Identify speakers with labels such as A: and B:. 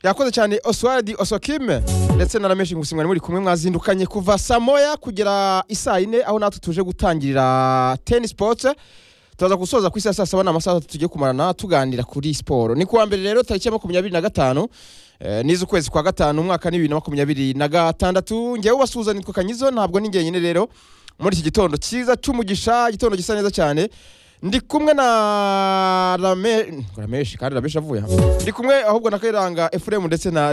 A: yakoze cyane oswald osokime ndetse na rameshi gusa mwari muri kumwe mwazindukanye kuva saa moya kugera isaa yine aho natwe tuje gutangirira teni sipoti turaza gusoza ku isa saa saba ni amasaha atatu tugiye kumarana tuganira kuri siporo ni kuwa mbere rero tariki ya makumyabiri na gatanu eh, niz'ukwezi kwa gatanu umwaka ni bibiri na makumyabiri na gatandatu njyewe ubasuhuza nitwa kanyizo ntabwo ni njyenyine rero muri iki gitondo cyiza cy'umugisha igitondo gisa neza cyane ndi kumwe na rame rameshi kandi rameshi avuye aha ndi kumwe ahubwo na kayiranga efuremu ndetse na